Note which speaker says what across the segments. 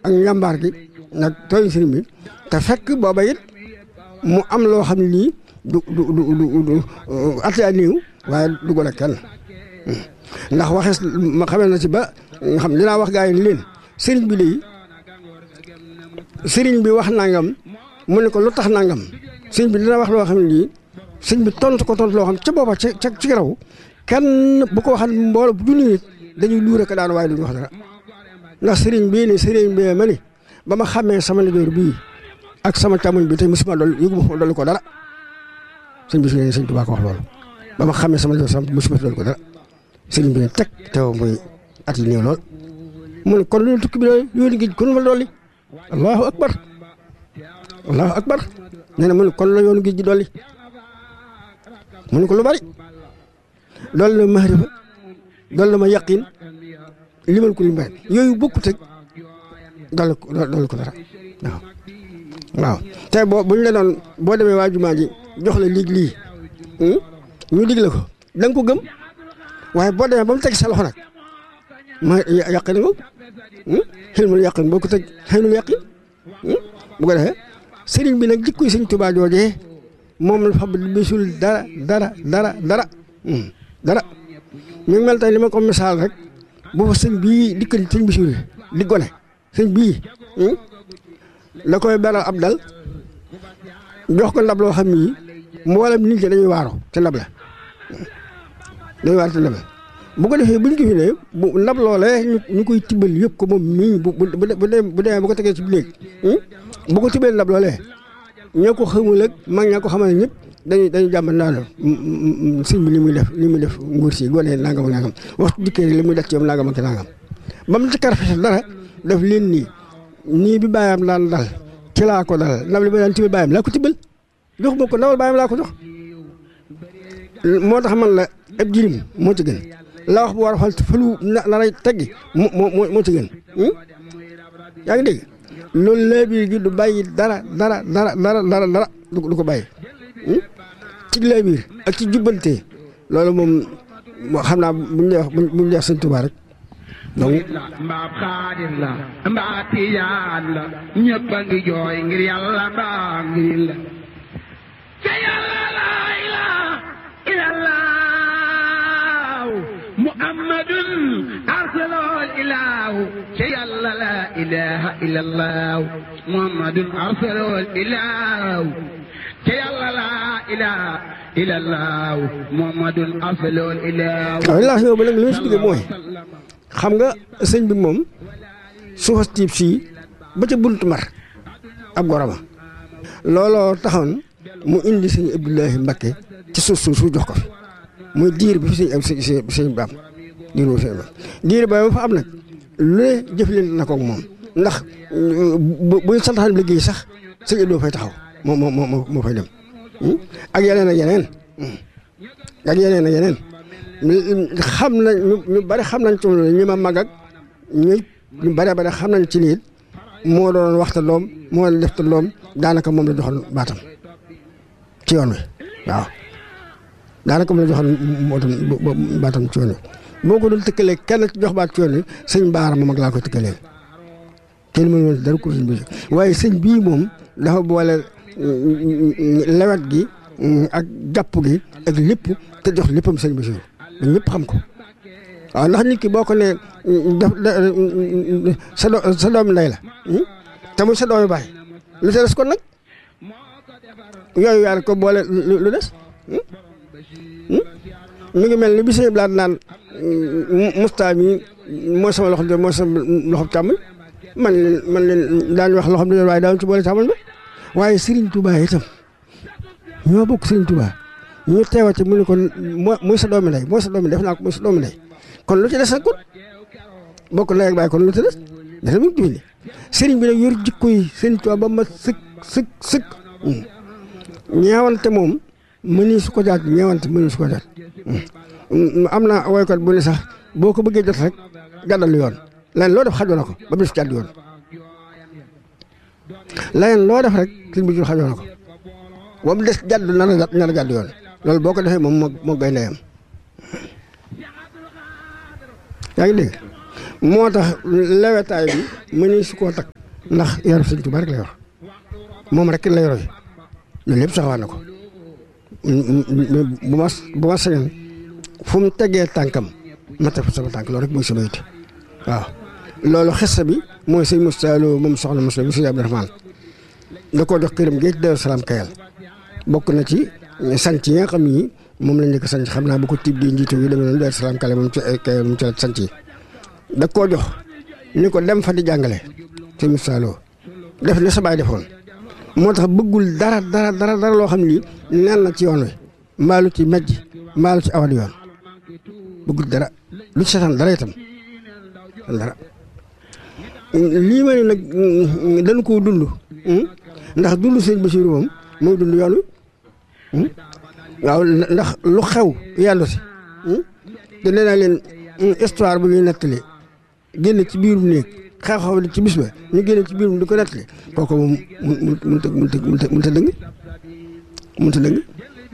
Speaker 1: ak njàmbaar gi nag tooñ sëriñ bi te fekk booba it mu am loo xam ne lii du du du du du at yaa néew waaye du gën a kenn ndax waxees ma xamee na ci ba nga xam dinaa wax gaa yi leen sëriñ bi léegi sëriñ bi wax nangam mu ne ko lu tax nangam sëriñ bi dina wax loo xam ne lii sëriñ bi tontu ko tontu loo xam ca booba ca ca ci raw kenn bu ko waxal mbooloo bu junni nit dañuy luure ko daan waaye duñu wax dara ndax sëriñ bii ni sëriñ bee ma ni ba ma xamee sama ndijoor bii ak sama càmmoñ bi tey musuma dool yëgu ma dolli ko dara sëñ bi su ne sëñ Tuubaa ko wax loolu ba ma xamee sama ndijoor sama musuma dolli ko dara sëriñ bi ne teg teew muy at yi néew lool mu ne kon lu tukki bi doy yoonu géej kon fa dolli allahu akbar allahu akbar nee na mu ne kon la yoonu géej gi dolli mu ne ko lu bari dolli na mahrifa dolli na ma yaqin limal ko lim bari yooyu bokkut ak dolli ko dolli ko dara waaw waaw tey boo bu ñu la doon boo demee waa jumaa ji jox la lig lii ñu dig la ko da nga ko gëm waaye boo demee ba mu teg sa loxo nag ma yàqin nga xilmul yàqin boo ko teg xilmul yàqin bu ko defee sëriñ bi nag jikkoy sëñ Tuubaa joojee moom la fa bisul dara dara dara dara dara ñu ngi mel tey li ma ko misaal rek bu fa sëñ bii dikkal sëñ bisul di gone sëñ bii la koy beral ab dal jox ko ndab loo xam ni mboolem nit ñi dañuy waaro ci ndab la dañuy waaro ci ndab la bu ko defee buñ ko fi ne bu ndab loolee ñu koy tibbal yëpp ko moom mii bu bu bu demee bu demee bu ko tegee ci néeg bu ko tibbal ndab loolee ñoo ko xamul ak mag ñaa ko xamal ñëpp dañuy dañuy jàmbat naan sëñ bi li muy def li muy def nguur si gone nangam ak nangam waxtu dikkee li muy def ci yow nangam ak nangam ba mu ci karfete dara def leen nii nii bi bàyyam daan dal ci laa ko dal ndab li ma daan tibbal bàyyam laa ko tibbal jox ma ko ndawal bàyyam laa ko jox moo tax man la ab jirim moo ci gën la wax bu war a xool fëlu na naray teggi moo moo moo ci gën yaa ngi dégg loolu laa biir gi du bàyyi dara dara dara dara dara dara du ko bàyyi ci laa biir ak ci jubbante loolu moom xam naa buñ lay wax buñ lay wax sëñ Tuubaa rek donc
Speaker 2: mbaa xaadir la mbaa tijaan la ñëpp a ngi jooy ngir yàlla mbaa ngir la ca yàlla laa ilaaha illallah muhammadun arsalol ilaahu ca yàlla laa ilaaha illallah muhammadun arsalol ilaahu ca yàlla laa ilaaha illallah muhammadun arsalol ilaahu
Speaker 1: waaw li laa si ñëw ba nag li ma si digge mooy xam nga sëñ bi moom suufas tiib sii ba ca buntu mar ab goroma looloo taxoon mu indi sëñ Abdoulahi Mbakke ci suuf suuf su jox ko fi muy diir bi fi sëñ sëñ sëñ bi am diir boobu sëñ bi am diir ba fa am nag lu ne jëflante na ko moom ndax bu buy santaan liggéey sax sëñ Abdou fay taxaw moo moo moo moo fay dem ak yeneen ak yeneen ak yeneen ak yeneen xam nañ ñu bari xam nañ ci ñi ma mag ak ñu ñu bari bari xam nañ ci lii moo doon waxta doom moo doon def ta doom daanaka moom la joxoon baatam ci yoon wi waaw daanaka moom la joxoon moo tam baatam ci yoon wi boo ko doon tëkkalee kenn ci jox baat ci yoon wi sëñ baara moom ak laa koy tëkkalee kenn mënu woon dara ko sëñ bi waaye sëñ bii moom dafa boole lewet gi ak jàpp gi ak lépp te jox léppam sëñ bi ba ñëpp xam ko waaw ndax nit ki boo ko nee def sa do sa doomi ndey la te muy sa doomi baay lu te des kon nag yooyu yaar ko boole lu des mi ngi mel ni bi sëñ blaat naan musta mi mooy sama loxo de mooy sama loxo càmmoñ man leen man leen daañu wax loxo de waaye daañu ci boole càmmoñ ba waaye Serigne Touba itam ñoo bokk Serigne Touba ñu teewati mu ne ko moo muy sa doomi ndey mooy sa doomi def naa ko muy sa doomi ndey kon lu ci des nag kon bokk ndey ak baay kon lu ci des dafa mu ngi sëriñ bi nag yor jikko yi Serigne Touba ba ma sëkk sëkk sëkk ñeewante moom mëni su ko jaat ñeewante mëni su ko jaat am na woykat bu ne sax boo ko bëggee jot rek gàddal yoon leneen loo def xajoo na ko ba bis jàdd yoon leneen loo def rek sëriñ bi jur xajoo na ko ba mu des jàdd nar a nar a jàdd yoon loolu boo ko defee moom moo moo gay ndeyam yaa ngi dégg moo tax lewetaay bi mëni su koo takk ndax yaru sëñ Tuubaa rek la yor moom rek lay roy loolu lépp saxawaan na ko bu ma bu ma sañoon fu mu tegee tànkam ma teg fa sama tànk loolu rek mooy sama yitte waaw loolu xessa bi mooy sëñ Moussa Lo moom soxna Moussa bi sëñ Abdourahmane da koo jox këram géej Daaru Salaam Kayal bokk na ci sant yi nga xam ni moom lañ njëkk a sant xam naa bu ko tiib di njiitu yi demee noonu Daaru Salaam Kayal moom ci Kayal moom ci la sant yi da koo jox ni ko dem fa di jàngale sëñ Moussa Lo def ne sa baay defoon moo tax bëggul dara dara dara dara loo xam ni nen na ci yoon wi mbaalu ci mejj mbaalu ci awal yoon bëggul dara lu ci seetaan dara itam dara lii ma ne nag dañ koo dund ndax dund sëñ Basiru moom mooy dund yoon wi waaw ndax lu xew yàllu si te nee naa leen histoire bu ñuy nettali génn ci biirum néeg xew-xew di ci bis ba ñu génn ci biirum di ko nettali kooku moom mun mun ta mun ta mun ta dëng mun ta dëng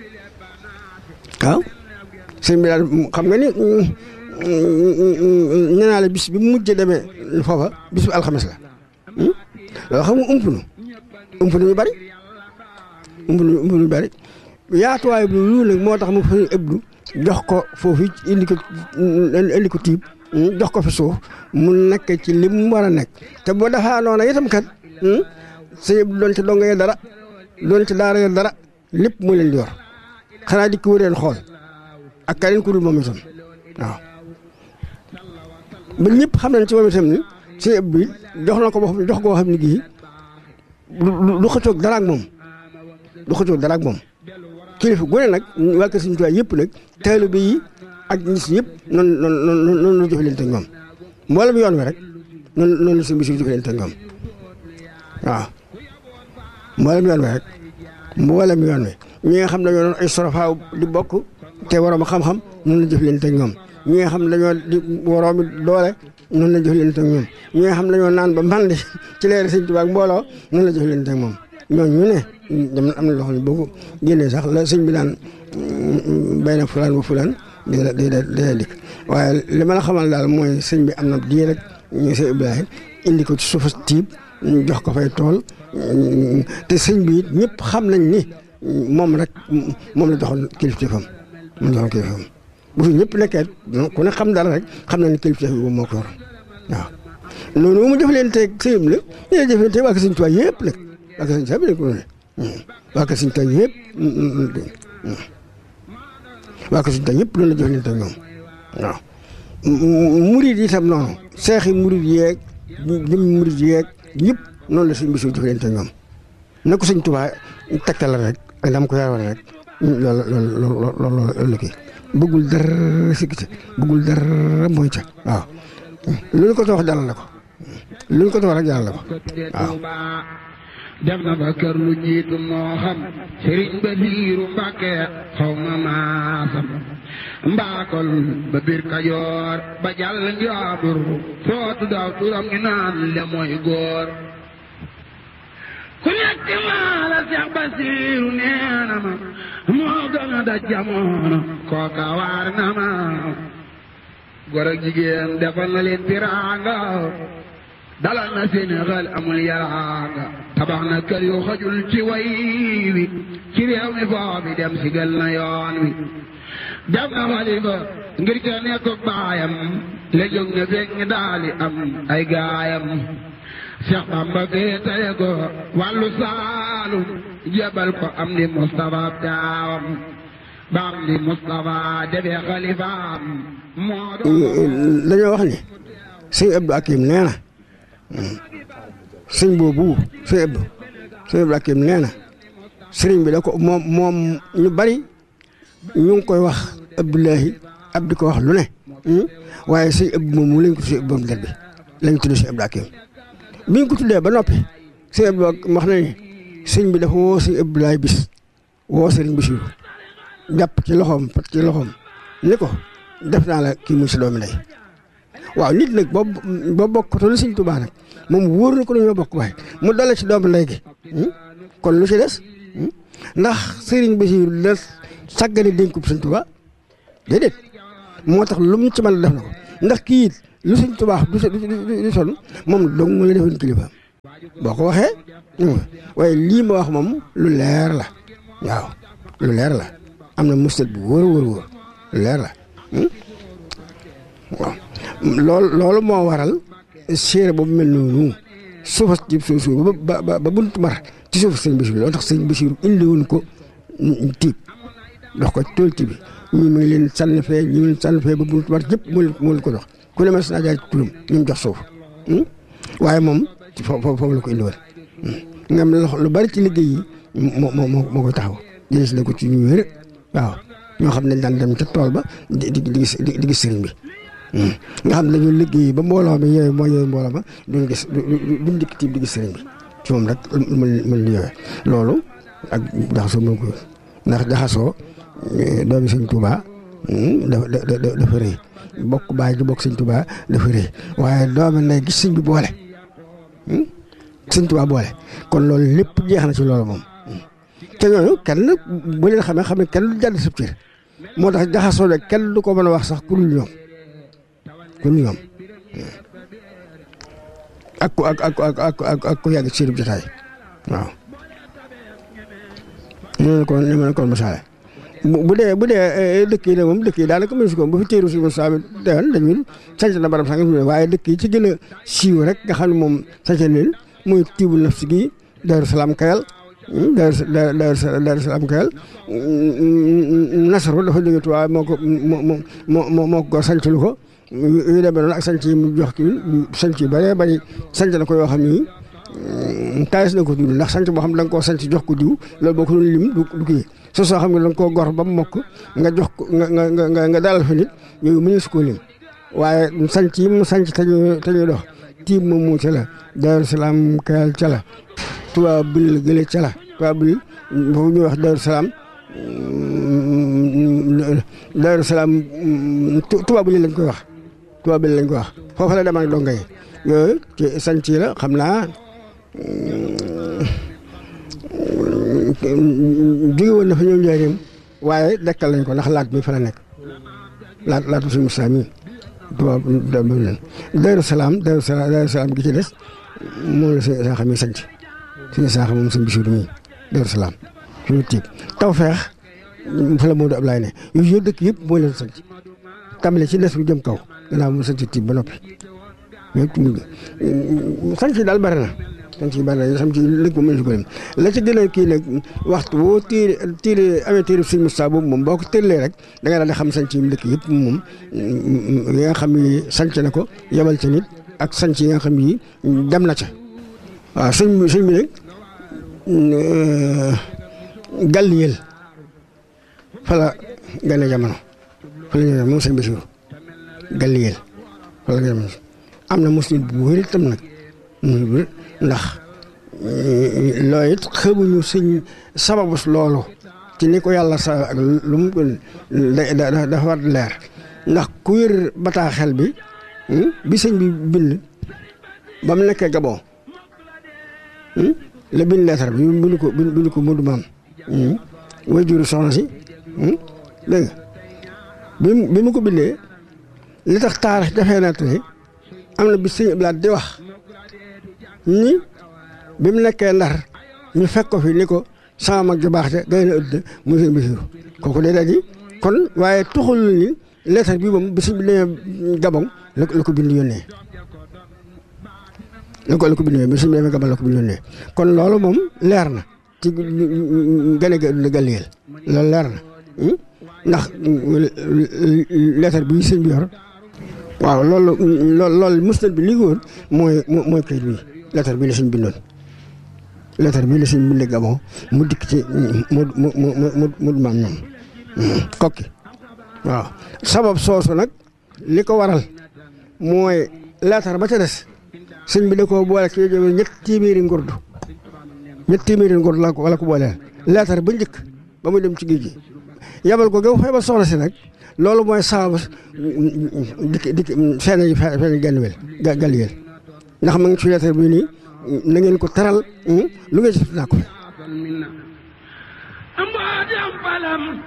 Speaker 1: waaw sëñ bi daal xam nga ni nee naa la bis bi mu mujj demee foofa bis bu alxames la loolu xam nga ump nu ump nu ñu bari ump nu ump nu ñu bari yaatuwaay bi lu nag moo tax mu fa ëbdu jox ko foofu indi ko indi ko tiib jox ko fi suuf mu nekk ci li mu war a nekk te boo defaa noona itam kat sëñ ëbdu doon ci dongo ya dara doon ci daara ya dara lépp mu leen di yor xanaa di ko wëreen xool ak keneen ku dul moom itam waaw ba ñëpp xam nañ ci moom itam ni sëñ ëpp bi jox na ko boo xam jox koo xam ne gii du xëccoog dara ak moom du xëccoog dara ak moom kilifa gu ne nag waa kër Sëñ Tuubaa yëpp nag taalibe yi ak ñi si yëpp noonu noonu noonu la jëfalante ak ñoom mboolem yoon wi rek noonu noonu la sëñ bi si jëfalante ak ñoom waaw mboolem yoon wi rek mboolem yoon wi ñi nga xam ne dañoo doon ay sorofaaw di bokk te waroom xam-xam noonu la jëflante ak ñoom ñi nga xam ne dañoo di waroomi doole noonu la jëflante ak ñoom ñi nga xam ne dañoo naan ba mandi ci leer Sëñ Tuubaa ak mbooloo noonu la jëflante ak moom ñooñu ñu ne dem am na loo xam ne boo ko génnee sax la sëñ bi daan bay na fulaan ba fulaan day day day dikk waaye li ma la xamal daal mooy sëñ bi am na diir rek ñu sëñ Ibrahima indi ko ci suufa tiib ñu jox ko fay tool te sëñ bi it ñëpp xam nañ ni moom rek moom la joxoon kilifteefam moom la joxoon kilifteefam bu fi ñëpp nekkee ku ne xam dara rek xam na ni kilifteef bi moo ko yor waaw noonu mu jëflanteeg sëñ bi nag ñu ngi jëflanteeg waa Sëñ Tuubaa yëpp nag waa Sëñ Tuubaa bi nag waa Sëñ Tuubaa yëpp waa Sëñ Tuubaa yëpp loolu la jëflanteeg ñoom waaw. murid yi itam noonu seexi murid yeeg jëm murid yeeg ñëpp noonu la sëñ bi suñu jëflanteeg ñoom na ko Sëñ Tuubaa tegtal rek ak dama ko yaroon rek loolu loolu loolu loolu kii bëggul dara sikki ca bëggul dara mooy ca waaw lu ñu ko wax jàll la ko lu ñu ko wax rek jàll la ko waaw.
Speaker 2: dem na ba kër lu jiitu moo xam sëriñ ba biiru Mbàkke xaw ma maasam mbaakol ba biir Kajoor ba jàll njaabur sootu daaw turam ñu naan le mooy góor ku nekk maa la Seex Basiiru nee na ma moo gën a daj jamono kooka waar na ma góor ak jigéen defal na leen tiraanga dalal na Sénégal amul yaraanga tabax na kër yu xajul ci way wi ci réew mi foofi dem sigal na yoon wi def na xalifa ngir ca nekk baayam la jóg na fekk ñi daali am ay gaayam Cheikh Bamba gee taye ko wàllu saalum jebal ko am di Moustapha taawam ba am di Moustapha defee xalifaam moo
Speaker 1: dañoo wax ni sëñ Abdou Akim nee na sëñ boobu sëñ Abdou sëñ Abdou Akim nee na sëriñ bi da ko moom moom ñu bari ñu ngi koy wax Abdoulahi ab di ko wax lu ne waaye sëñ Abdou moom mu lañ ko tuddee borom der bi lañ tuddee sëñ Abdou Akim bi ñu ko tuddee ba noppi sëñ Abdou wax na ni sëñ bi dafa woo sëñ Abdoulaye bis woo sëriñ Basiru jàpp ci loxoom pat ci loxoom ni ko def naa la kii muy si doomi ndey waaw nit nag boo boo bokkatul sëñ Tuubaa nag moom wóor na ko ñoo bokk waaye mu dale ci doomu ndey gi kon lu ci des ndax sëriñ Basiru la sàggane dénkub sëñ Tuubaa déedéet moo tax lu mu ci mën a def na ko ndax kii it lu sëñ Tuubaa du du sonn moom dong mu la defoon kilifa boo ko waxee waaye lii ma wax moom lu leer la waaw lu leer la am na mustat bu wóor wóor wóor lu leer la waaw loolu loolu moo waral séeréer boobu mel noonu suufas ci suuf suuf ba ba ba buntu mar ci suuf sëñ Basiru loolu tax sëñ Basiru indiwoon ko tiib dox ko tool ti bi ñu ngi leen sànni fee ñu ngi leen sànni fee ba buntu mar yëpp moo leen moo leen ko dox ku ne mas naa jaar ci turam ñu mu jox suuf waaye moom ci foofu foofu la ko indiwoon nga am lu bari ci liggéey yi moo moo moo koy taxaw jëlee na ko ci ñu wér waaw ñoo xam ne daan dem ca tool ba di di di gis di gis sëriñ bi. nga xam ne dañoo liggéey ba mbooloo mi yooyu mooy yooyu mbooloo ma duñ gis duñ dikk tiib di gis sëriñ bi ci moom rek mën mën di yooyu loolu ak jaxasoo moo ko ndax jaxasoo doomi sëñ Tuubaa dafa dafa rëy bokk baay ji bokk sëñ Tuubaa dafa rëy waaye doomi nday gis sëñ bi boole sëñ Tuubaa boole kon loolu lépp jeex na ci loolu moom te ñooñu kenn bu leen xamee xam ne kenn du jàdd sab cër moo tax jaxasoo de kenn du ko mën a wax sax ku dul ñoom kon ñoom ak ku ak ak ak ak ak ku yàgg ci seen jotaay waaw. ñu ne ko ñu ne ko misaale bu dee bu dee dëkk yi nag moom dëkk yi daanaka mënu si ko bu fi téeru si mos a deewoon dañuy sant na barab sànq waaye dëkk yi ci gën a siiw rek nga xam ne moom sant leen muy tiibu nafsi gi Daaru Salaam Kayal. Daaru Daaru Salaam Kayal Nasaru dafa jóge Tuubaa moo ko moo moo moo moo ko sant lu ko. yu demee noonu ak sanc yi mu jox kii sanc yu bëree bëri sanc na ko yoo xam ni taayis na ko tudd ndax sanc boo xam ne da nga koo sanc jox ko diw loolu boo ko doon lim du du kii soo soo xam ne da nga koo gor ba mu mokk nga jox ko nga nga nga nga dalal fa nit yooyu mënees koo lim waaye sanc yi mu sanc te ñuy te ñuy dox tiim moom mu ca la Daaru Salaam Kayal ca la Tuubaa bil gële ca la Tuubaa bil foofu ñuy wax Daaru Salaam Daaru Salaam Tuubaa bil lañ koy wax tubaab bi lañ ko wax foofu la dem ak donga yi yooyu ci sanc la xam naa jóge woon na fa ñëw njëriñam waaye dekkal lañ ko ndax laat mi fa la nekk laat laatu suñu Musaa mi tubaab bi leen Daaru Salaam Daaru Salaam Daaru Salaam gi ci des moom la suñu saaxa mi sanc suñu saaxa moom suñu bisiru mi Daaru Salaam suñu tiib taw feex fa la Moodu Ablaay ne yooyu yëpp dëkk yëpp moo leen sanc tàmbale ci des bu jëm kaw gannaaw mu sant tiib ba noppi ñëpp mu sant yi daal bari na sant yi bari na sant yi lëkk moom mënu ko lim la ci gën a kii nag waxtu boo téere téere amee téere sëñ Moussa boobu moom boo ko tëllee rek da nga daal di xam sant yi mu dëkk yëpp moom yi nga xam ni sanc na ko yebal ca nit ak sanc yi nga xam ni dem na ca waaw sëñ bi sëñ bi nag Gàlliyeel fa la gane jamono fa la ñu moom sëñ Bassirou Gàlliyeel fa la ñu am na muslim bu wér itam nag ndax loolu it xamuñu sëñ sababus loolu ci ni ko yàlla sa ak lu mu da dafa war leer ndax ku wér bataaxel bi bi sëñ bi bind ba mu nekkee Gabon la bind leetar bi bind ko bind ko Modou Maam way juru soxna si dégg nga bi bi mu ko bindee li tax taarix dafee na tey am na bi sëñ Ablaat di wax ni bi mu nekkee ndar ñu fekk ko fi ni ko sama mag ju baax te gay na ëdd mu sëñ Basiru kooku day daal di kon waaye tuxul ni leetar bi moom bi sëñ bi demee Gabon la la ko bind yónnee la ko la ko bind yónnee bi sëñ bi demee Gabon la ko bind yónnee kon loolu moom leer na ci gane ga Gàlliyeel loolu leer na ndax leetar bi sëñ bi yor waaw loolu loolu loolu musnad bi li ko woon mooy mooy kayit bi leetar bi la sëñ bindoon leetar bi la sëñ bindee Gabon mu dikk ci mu mu mu mu mu maam ñoom kokki waaw sabab soosu nag li ko waral mooy leetar ba ca des sëñ bi da koo boole ci ñett téeméeri ngurdu ñett téeméeri ngurdu la ko wala ko booleel leetar ba njëkk ba muy dem ci géej gi yabal ko gaw fay ba soxna si nag loolu mooy sabab dikk dikk feeñ feeñ Gàlliyeel Gàlliyeel ndax ma ngi ci leetar bi nii na ngeen ko teral lu ngeen ci naa ko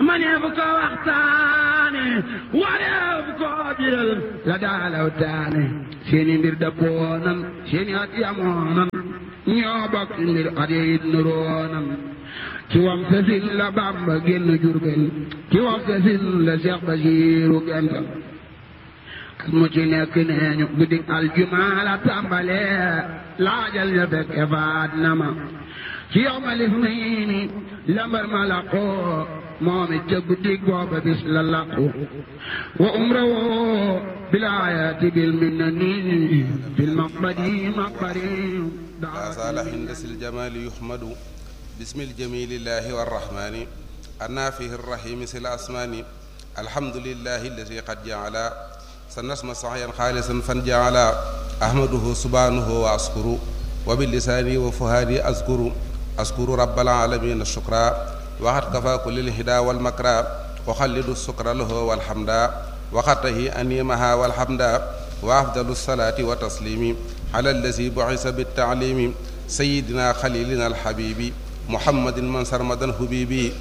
Speaker 2: maneef ko waxtaane wareef ko biral la daalaw taane seeni mbir dëppoonan seeni at yamoonan ñoo bokk mbir at yit nuroonan ci wam sasin la Bàmba génn Jurbel ci wam sasin la Seex Basiiru gental at mu ci nekk nee ñu guddi aljumaa la tàmbalee laajal ñu fekke faat na ma ci yowmal isniini lambar ma laqoo moom it ca guddi booba bis la laqu wa umrawoo bilaayati bil minnani bil maqbadi maqbari
Speaker 3: لا زال هندس الجمال يحمد بسم الجميل الله والرحمن النافه الرحيم سل الأسمان الحمد لله الذي قد جعل سنسمى صحيا خالصا فنجعل أحمده سبحانه وأشكر وباللسان وفهادي أذكر أذكر رب العالمين الشكرا وقد كفى كل الهدى والمكرى وخلد السكر له والحمد وقته أنيمها والحمد وأفضل الصلاة وتسليم على الذي بعث بالتعليم سيدنا خليلنا الحبيب محمد من سرمدا حبيبي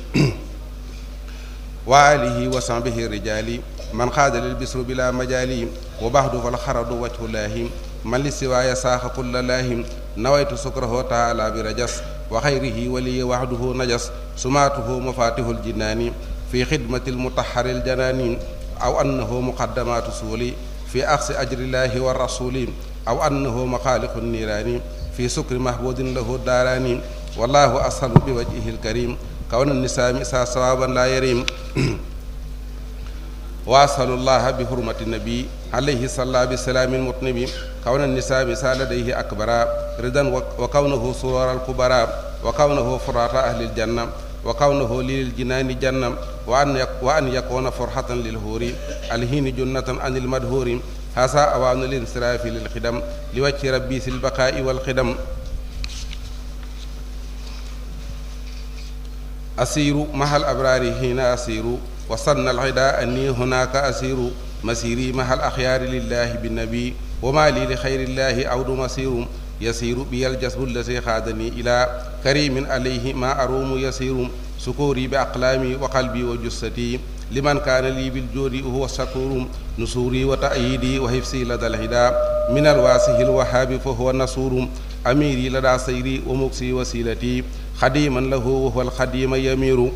Speaker 3: وآله وصحبه الرجال من خاد للبسر بلا مجال وبعد فالخرد وجه الله من لسواي ساخ كل الله نويت سكره تعالى برجس وخيره ولي وحده نجس سماته مفاتيح الجنان في خدمة المطهر الجنان أو أنه مقدمات سولي في أخذ أجر الله والرسول أو أنه مخالق النيران في سكر محبود له الداران والله أسهل بوجهه الكريم كون النساء مسا صوابا لا يريم وأسأل الله بحرمة النبي عليه الصلاة بالسلام المطنب كون النساء مسا لديه أكبر رضا وكونه سرور الكبرى وكونه فرات أهل الجنة وكونه للجنان جنة وأن وأن يكون فرحة للهور الهين جنة عن المدهور هذا أوان الانصراف للخدم لوجه ربي في البقاء والخدم أسير مع الأبرار هنا أسير وصن العداء أني هناك أسير مسيري مع الأخيار لله بالنبي وما لي لخير الله عود مسير يسير بي الجسد الذي خادني إلى كريم عليه ما أروم يسير سكوري بأقلامي وقلبي وجستي لمن كان لي بالجود هو الشكور نصوري وتأييدي وحفظي لدى الهدى من الواسه الوهاب فهو النصور أميري لدى سيري ومكسي وسيلتي خديما له وهو الخديم يمير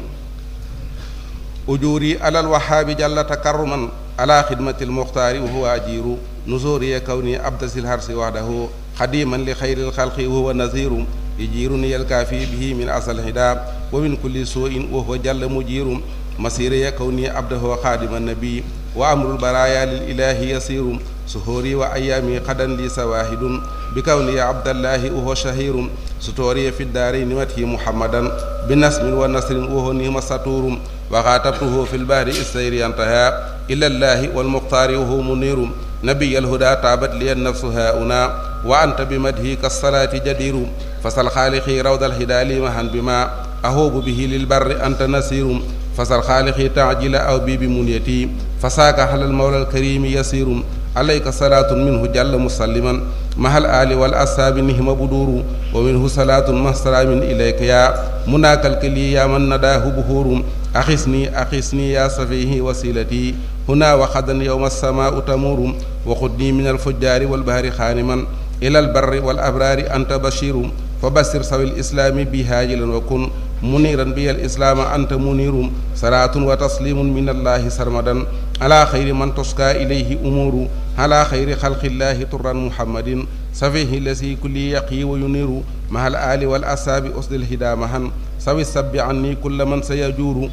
Speaker 3: أجوري على الوهاب جل تكرما على خدمة المختار وهو أجير نزوري كوني أبدس الهرس وحده خديما لخير الخلق وهو نذير يجيرني الكافي به من أصل الهدى ومن كل سوء وهو جل مجير مسيري كوني عبده خادم النبي وأمر البرايا للإله يسير سهوري وأيامي قدا لي سواهد بكوني عبد الله وهو شهير ستوري في الدارين مته محمدا بنسم ونصر وهو نيم سطور وخاطبته في البار السير انتهى إلى الله والمختار وهو منير نبي الهدى تابت لي النفس هاؤنا وأنت بمدهك الصلاة جدير فسل خالقي روض الهدى لي مهن بما أهوب به للبر أنت نسير فسل خالقي تعجل أو بي بمنيتي فساك على المولى الكريم يسير عليك صلاة منه جل مسلما مع الآل والأصحاب نهم بدور ومنه صلاة مع سلام إليك يا مناك الكلي يا من نداه بهور أخسني أخسني يا سفيه وسيلتي هنا وخدا يوم السماء تمور وخذني من الفجار والبهر خانما إلى البر والأبرار أنت بشير فبشر سوي الإسلام بهاجلا وكن منيرا بي الإسلام أنت منير صلاة وتسليم من الله سرمدا على خير من تسقى إليه أمور على خير خلق الله طرا محمد سفيه الذي كل يقي وينير مع الآل والأصحاب أسد الهدى مهن سوي السب عني كل من سيجور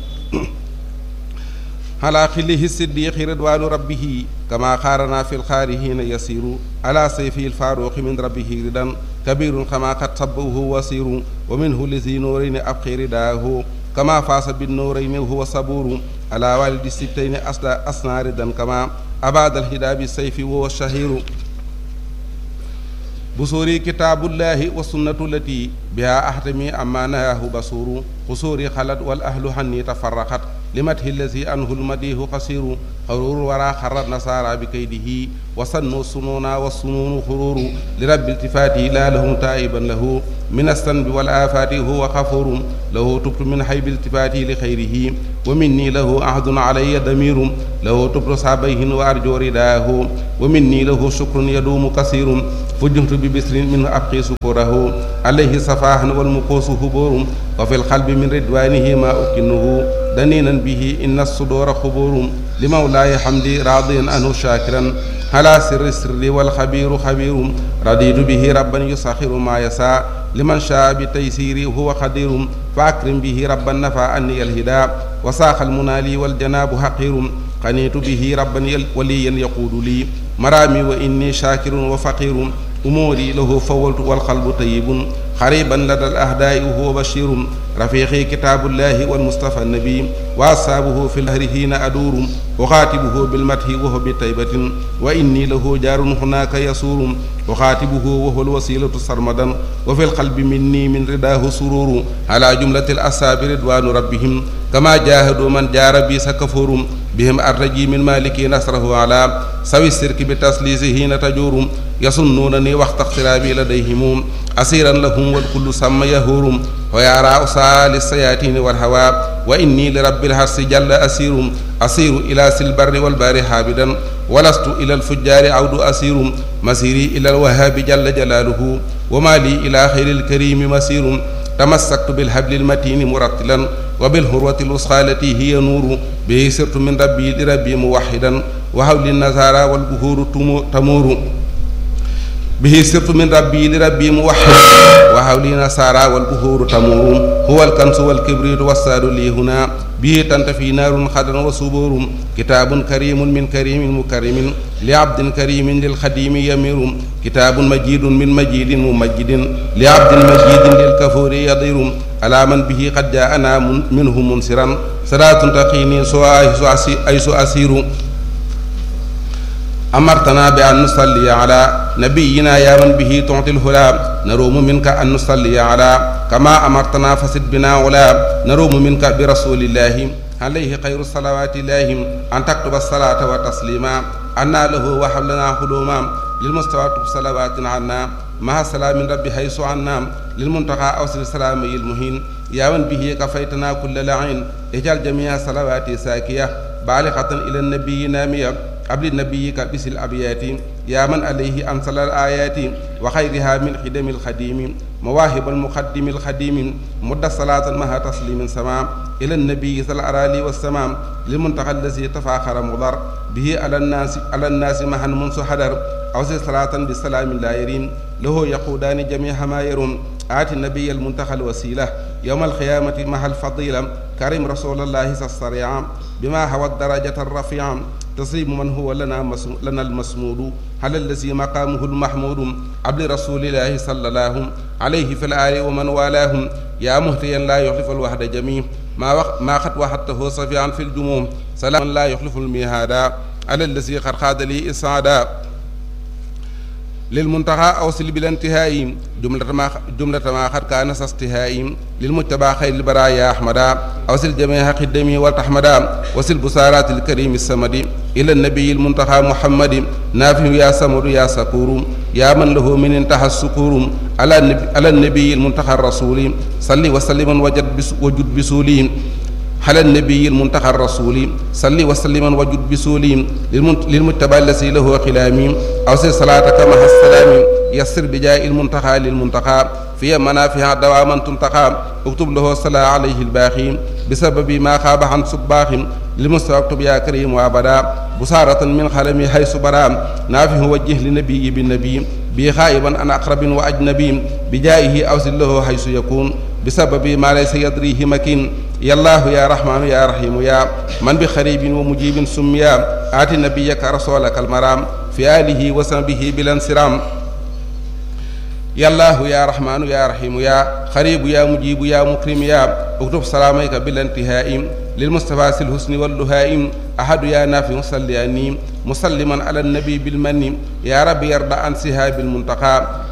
Speaker 3: على خله الصديق رضوان ربه كما خارنا في الخارهين يسير على سيفه الفاروق من ربه ردا كبير كما قد صبه وسير ومنه لذي نورين أبقي رداه كما فاس بالنورين وهو صبور على والد الستين أسنى ردا كما أباد الهدى بالسيف وهو الشهير بصوري كتاب الله والسنة التي بها أحتمي أما نهاه بصور قصوري خلت والأهل حني تفرقت لمدح الذي أنه المديه قصير خرور ورا خر النصارى بكيده وصنوا الصنونا والصنون خرور لرب التفاته لا له تائبا له من الذنب والآفات هو غفور له تبت من حيب التفاته لخيره ومني له عهد علي ضمير له تبت صعبيه وأرجو رداه ومني له شكر يدوم كثير فجهت ببسر منه أبقي سكره عليه صفاح والمقوس هبور وفي القلب من رضوانه ما أكنه دنينا به إن الصدور خبور لمولاي حمدي راضيا عنه شاكرا على سر السر والخبير خبير رضيت به ربا يسخر ما يسعى لمن شاء بتيسيري هو قدير فأكرم به ربا نفى عني الهدى وساق المنالي والجناب حقير قنيت به ربا وليا يقود لي مرامي وإني شاكر وفقير أموري له فولت والقلب طيب قريبا لدى الأهداء وهو بشير رفيقي كتاب الله والمصطفى النبي وأصحابه في الهر حين أدور أخاتبه بالمدح وهو بطيبة وإني له جار هناك يسور أخاتبه وهو الوسيلة سرمدا وفي القلب مني من رداه سرور على جملة الأصحاب رضوان ربهم كما جاهدوا من جار بي سكفور بهم أرتجي من مالك نصره على سوي السرك بتسليسه حين تجور يصنونني وقت اقترابي لديهم أسيرا لهم والكل سمى يهور ويرى أسال السياتين والهوى وإني لرب الحرس جل أسير أسير إلى سلبر والبار حابدا ولست إلى الفجار عود أسير مسيري إلى الوهاب جل جلاله وما لي إلى خير الكريم مسير تمسكت بالحبل المتين مرتلا وبالهروة الوسخى التي هي نور به سرت من ربي لربي موحدا وحول النزارى والبهور تمور به سرت من ربي لربي موحد وحولي نصارى والبهور تمور هو الكنس والكبريت والساد لي هنا به تنتفي نار خضر وصبور كتاب كريم من كريم مكرم لعبد كريم للخديم يمير كتاب مجيد من مجيد ممجد لعبد مجيد للكفور يضير على من به قد جاءنا منه منصرا صلاة تقيني سوى أيس أسير أمرتنا بأن نصلي على نبينا يا من به تعطي الهلا نروم منك أن نصلي على كما أمرتنا فسد بنا ولا نروم منك برسول الله عليه خير الصلوات الله أن تكتب الصلاة وتسليما أنا له وحبلنا حلوما للمستوى صلوات عنا مع سلام ربي حيث عنا للمنتقى أوصل السلام المهين يا من به كفيتنا كل لعين اجعل جميع صلواتي ساكية بالغة إلى النبي نامية قبل نبيك بس الأبيات يا من عليه أنزل الآيات وخيرها من خدم الخديم مواهب المقدم الخديم مد صلاة مها تسليم سمام إلى النبي صلى الأرالي والسمام للمنتقى الذي تفاخر مضر به على الناس على الناس مها منذ حدر أوصي صلاة بالسلام لا يرين له يقودان جميع ما يرون آتي النبي المنتقى الوسيلة يوم القيامة مع الفضيلة كريم رسول الله الصريع بما هو الدرجة الرفيعة تصيب من هو لنا مسم... لنا المسمود على الذي مقامه المحمود عبد رسول الله صلى الله عليه في الآل ومن والاهم يا مهتيا لا يخلف الوحد جميع ما وق... ما قد وحدته صفيعا في الجموم سلام لا يخلف الميهادا على الذي قد خاد لي إسعادا للمنتهى أوصل بلا انتهاء جملة ما جملة ما قد كان استهاء للمتبع خير البرايا أحمدا أوصل جميع قدمي والتحمدا وصل بصارات الكريم السمد إلى النبي المنتهى محمد نافع يا سمر يا سكور يا من له من انتهى السكور على النبي, على النبي المنتهى الرسول صلي وسلم وجد بس وجد بسولي على النبي المنتقى الرسول صلي وسلم وجد بسولي للمتبع الذي له خلامي أوصي صلاتك مع السلام يسر بجاء المنتقى للمنتقى في منافع دواما تنتقى اكتب له الصلاة عليه الباقي بسبب ما خاب عن صباخ للمستوى اكتب يا كريم وابدا بصارة من خلمي حيث برام نافه وجه لنبي بالنبي بي خائبا عن أقرب وأجنبي بجائه أوصل له حيث يكون بسبب ما ليس يدريه مكين يا الله يا رحمن يا رحيم يا من بخريب ومجيب سميا آت نبيك رسولك المرام في آله وصحبه بلا انصرام يا الله يا رحمن يا رحيم يا خريب يا مجيب يا مكرم يا اكتب سلاميك بلا انتهاء للمصطفى الحسن واللهائم أحد يا نافع صلياني مسلما على النبي بالمن يا رب يرضى عن سهاب المنتقى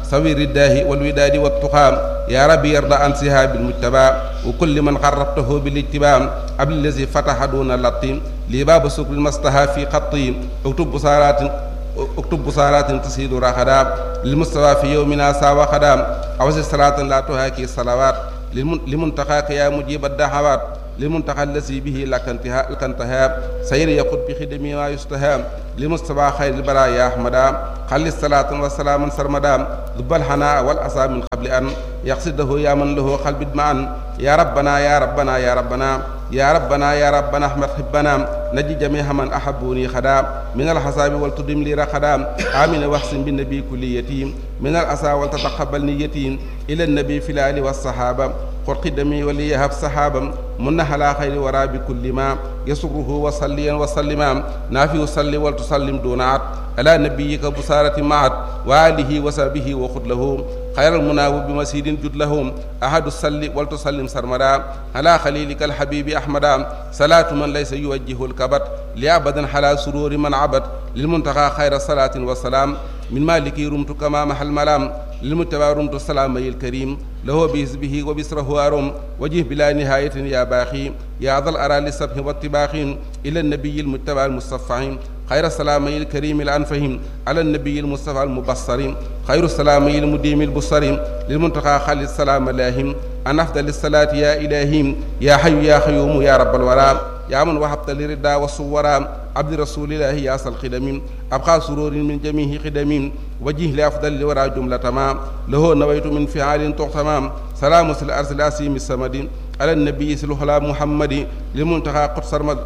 Speaker 3: سوي الرداه والوداد والتقام يا ربي يرضى عن سهاب المجتبى وكل من قربته بالاتباع قبل الذي فتح دون اللطيم لي باب سكر المصطفى في خطي اكتب بصارات اكتب بصارات تسيد رخدا للمستوى في يومنا ساوى خدام أوزي صلاة لا تهاكي الصلوات لمنتقاك يا مجيب الدعوات للمنتقى الذي به لك انتهاء لك انتهاء سير يقود بخدمه ما يستهام لمصطفى خير البرايا أحمدا خل الصلاة والسلام سرمدا ذب الحناء والأسى من قبل أن يقصده يا من له قلب معا يا ربنا يا ربنا يا ربنا يا ربنا يا ربنا احمد حبنا نجي جميع من احبوني خدا من الحساب ولتدم لي رخدا امين واحسن بالنبي كل يتيم من الاسى ولتتقبل نيتي الى النبي في الال والصحابه قل قدمي وليهب صحابا من على خير ورا بكل ما يسره وصليا وسلما نافي صلي ولتسلم دون عد على نبيك بصارة معت وآله وصحبه وخذ له خير المناوب بمسيد جد لهم أحد الصلي ولتسلم سرمدا على خليلك الحبيب أحمدا صلاة من ليس يوجه الكبت لأبدا حلا سرور من عبد للمنتقى خير الصلاة والسلام من مالك رمت كما محل ملام للمتبع رمت السلام الكريم له بحزبه وبسره أرم وجه بلا نهاية يا باخي يا ذا الأرى للسبح والطباخ إلى النبي المتبع المصطفى خير السلام الكريم الأنفهم على النبي المصطفى المبصر خير السلام المديم البصر للمنتقى خالد السلام لاهم أن أفضل الصلاة يا إلهي يا حي يا خيوم يا رب الورى يا من وهبت لردا والصورا عبد رسول الله يا أصل خدم أبقى سرور من جميع خدم وجه لأفضل الورى جملة ما له نويت من فعال تغتمام سلام الأرض الأسيم السمد على النبي سلوحلا محمد للمنتقى قدس سرمد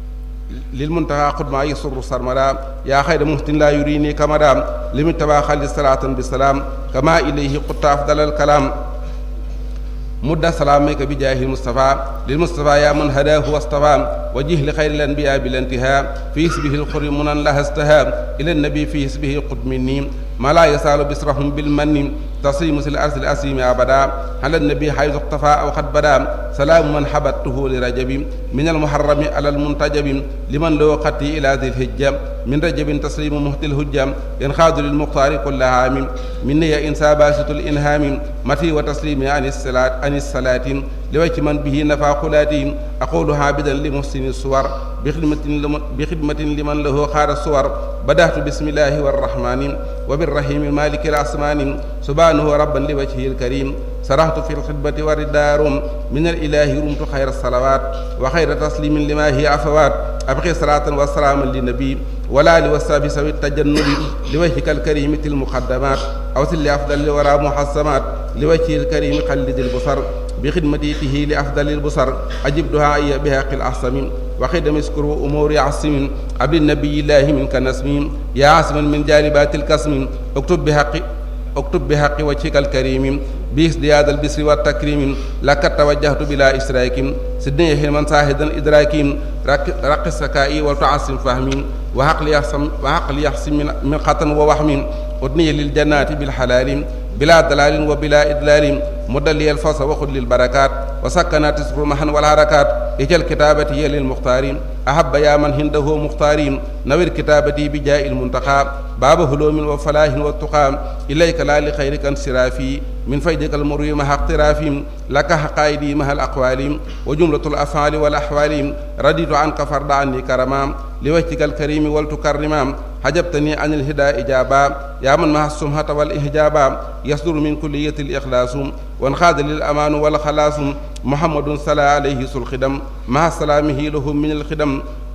Speaker 3: للمنتهى قد ما يسر سرمدا يا خير مهتن لا يريني كمدا لمن تبا خالد صلاة بالسلام كما إليه قد أفضل الكلام مد سلامك بجاه المصطفى للمصطفى يا من هداه واصطفى وجه لخير الأنبياء بالانتهاء في اسمه الخر منا لها استهاب إلى النبي في اسمه قد مني ما لا يسال بسرهم بالمن تصيم الأرض الأسيم أبدا على النبي حيث اقتفى أو قد بدا سلام من حبته لرجب من المحرم على المنتجب لمن لو قتي إلى ذي الهجة من رجب تسليم مهت الهجة ينخاذ للمختار كل عام من هي إنسى باسط الإنهام متي وتسليم عن الصلاة عن الصلاة لوجه من به نفع خلاتهم أقول عابدا لمحسن الصور بخدمة لمن, بخدمة لمن له خار الصور بدأت بسم الله والرحمن وبالرحيم المالك الأسمان سبحانه ربا لوجهه الكريم سرحت في الخدمة والدار من الإله رمت خير الصلوات وخير تسليم لما هي عفوات أبقي صلاة وسلاما للنبي ولا لوساب سوي التجنب لوجهك الكريم تل المقدمات أو تل أفضل لورا محسمات لوجهه الكريم قلد البصر بخدمته لأفضل البصر أجب دعائي بهاق الأحسم وخدم اسكروا أمور عصم عبد النبي الله منك نسم يا عاصما من جالبات الكسم اكتب بحق اكتب بحق وجهك الكريم بازدياد البسر والتكريم لك توجهت بلا إشراك سدني حلما ساهدا إدراك رق السكائي وتعصم فهمي وعقل يحسم وعقل يحسم من, من خطن ووهم أدني للجنات بالحلال بلا دلال وبلا إدلال مدلي الفصل وخذ للبركات وسكنات اسم محا والحركات اجل كتابتي للمختار أحب يا من هنده مختارين نوير كتابتي بجاء المنتقى باب هلوم وفلاح والتقى إليك لا لخيرك انصرافي من فيدك المروي مع اقترافهم لك حقائدي مع الأقوال وجملة الأفعال والأحوال رديت عنك فرد عني كرما لوجهك الكريم ولتكرما حجبتني عن الهدى إجابا يا من مع السمحة والإحجابا يصدر من كلية الإخلاص وانخاذ للأمان والخلاص محمد صلى عليه الخدم مع سلامه لهم من الخدم